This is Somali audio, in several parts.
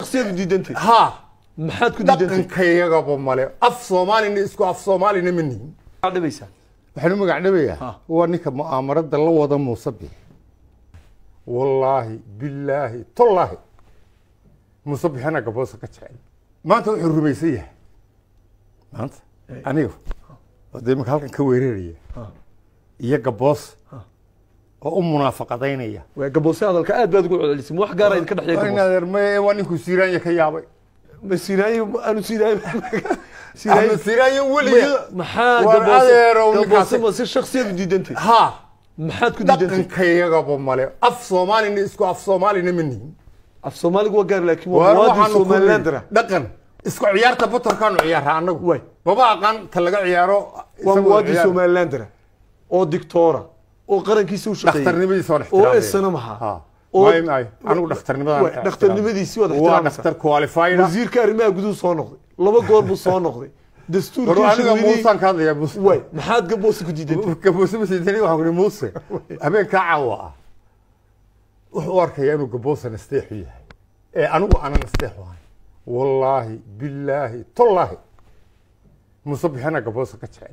shaksiyadu diidantay ha maxaad ku diidantay dhaqankayagaba male af soomaalina isku af soomaalina ma nihin maxaad dhibaysaa waxaan u magac dhabayaa Ha. waa ninka mu'aamarada la wada muuse bix wallaahi billaahi tollaahi muuse bixina gaboosa ka jecel maanta wuxuu rumaysan yahay maanta aniga oo dee imika halkan ka weeraraya Ha. iyo gaboos oo u munaafaqadaynaya waa gaboose hadalka aad baad ugu celcelisay ma wax gaara idinka dhexeeya gaboose inadeer maye waa ninkuu siiraanya ka yaabay ma siiraayo aanu siiraayo ahmed siiraanya weliga maxaa War adeerow gaboose ninkaasi- gaboose ma si shaksiyadu diidantay ha maxaad ku diidantay dhaqankayagaba male af soomaalina isku af soomaalina ma nihin af soomaaligu waa gaar laakiin waa Waar muwaadin waxaanu ku somaliland nidhi, ah dhaqan isku ciyaarta batorkaanu ciyaara annagu Way. maba aqaan ta laga ciyaaro waa isagoo muwaadin ciyaar- somaliland ah oo dictoora oo qarankiisa u shaqeeyay dhakhtarnimadiisa waa oo ixtiraamaya. esana maha Ha. oo- May- may. anigu dhakhtarnimadaan Way, dhakhtarnimadiisii waad waa ixtiraamaysaa. dhakhtar qualified ah. wasiirka arrimaha guduhu soo noqday laba goor buu soo noqday war dastuurkii aniga shirweynihi muusaan ka hadlaya muuse way maxaad gaboose ku diidantay gaboose masiidani waxaan kuni muuse habeenkaa caawa ah wuxuu u arkayaa inuu gaboose nasteexu yahay ee anigu ana nasteexu ahay wallaahi billaahi tollaahi muuse bixina gaboose ka jecel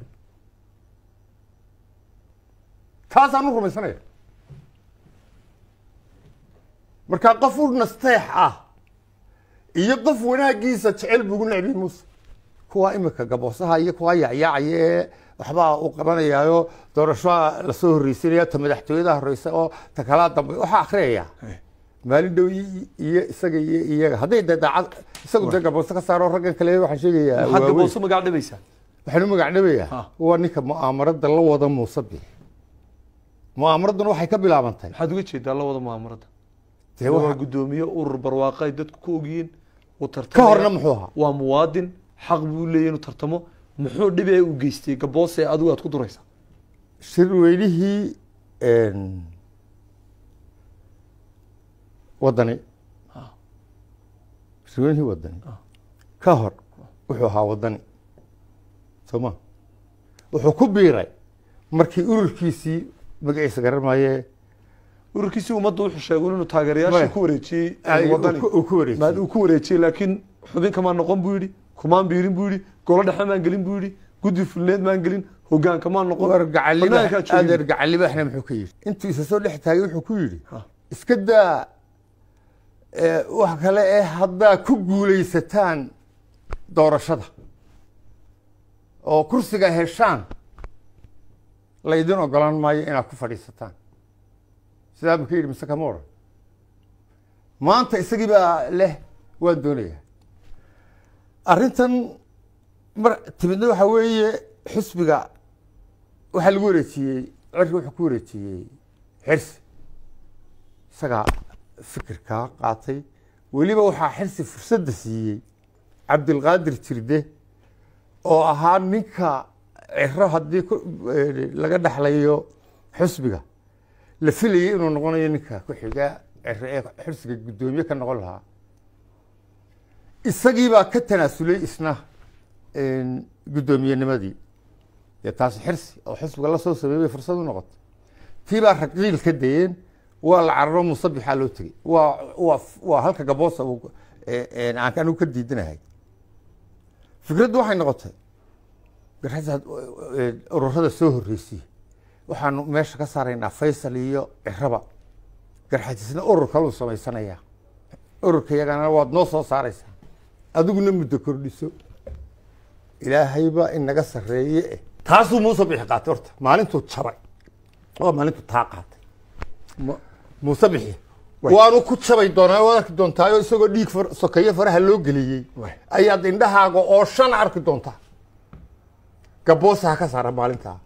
taasaan u rumaysanaya markaa qof u nasteex ah iyo qof wanaagiisa jecel buu ugu necbi muuse kuwa imika gaboosaha iyo kuwa yacyaacaya ee waxbaa uu qabanayaayo doorashoa lasoo horreysinaya ta madaxtooyada horeysa oo ta kalaa dambe waxaa akhriyaya maalin dhow i- iyo isaga iyo iyaga hadday dee daacad isagu dee gaboose ka saaro raggan kale waxaan sheegayaa maxaad waaweyn. gaboose magac dhibaysaa waxaan u magac dhabayaa Ha. waa ninka mu'aamarada la wada muuse bix mu'aamaraduna waxay ka bilaabantay maxaad uga jeedaa la wada mu'aamarada dee waa waxa- gudoomiye urur barwaaqo ay dadku ku ogyihiin uu ka tartamaya. horna muxuu ahaa waa muwaadin xaq buu leeyahay inuu tartamo muxuu dhibi ee u geystay gaboose adigu aad ku duraysaa shirweynihii een, wadani shirweynihii wadani ka hor wuxuu ahaa wadani soo ma wuxuu ku biiray markii ururkiisii magaciisa garan maaye ururkiisii ummadda wuxuu sheegay inuu taageerayaashii Maya. ku wareejiyey ay, wadani uu ku- uu ku wareejiyey. maad uu ku wareejiyey laakiin xubin kamaan noqon buu yidhi kumaan biirin buu yidhi golo dhexe maan gelin buu yidhi guddi fulneed maan gelin hogaan kamaan noqon war gacaliba Banaankaa joogin. adeer gacalibaxna muxuu ka yidhi intuu isa soo dhex taagay wuxuu ku yidhi Ha. iska daa ee, wax kale ee haddaa ku guulaysataan doorashada oo kursiga heshaan laydin ogolaan maayo inaad ku fadhiisataan sidaa buu ka yidhi mise kama odhan maanta isagii baa leh waan doonayaa arrintan mar timidna waxaa weeye xisbiga waxaa lagu wareejiyey cirka wuxuu ku wareejiyey xirsi isagaa fikirkaa qaatay weliba waxaa xirsi fursadda siiyey cabdilqaadir jirde oo ahaa ninka ciro haddii ku- eh, laga dhexlayo xisbiga la filayay inuu noqonayo ninka ku xiga ciro ee xirsiga guddoomiye ka noqon lahaa isagiibaa ka tanaasulay isna een, guddoomiyennimadii dee taasi xirsi oo xisbiga la soo sameeyey bay fursad u noqotay tii baa raqiil ka dayeen waa la cararo musabixaa loo tegey waa waa waa halka gaboosa uu ee, een, aan anigu ka diidanahay fikraddu waxay noqotay garxasaad ururada soo horreysiyey waxaanu meesha ka saaraynaa faysal iyo ciraba garxajisna urur kaluu samaysanayaa ururka yagana waad noo soo saaraysaa adiguna muddo kordhiso ilaahayba inaga sarreeye eh taasuu muuse bixi qaatay horta maalintuu jabay waa maalintuu taa qaatay Ma- muuse bixi waanu ku jabay doonaa waad arki doontaayo isagoo dhiig far- sokeeye faraha loo geliyey Waay. ayaad indhahaaga oo shan arki doontaa gaboosa ha ka saara maalintaa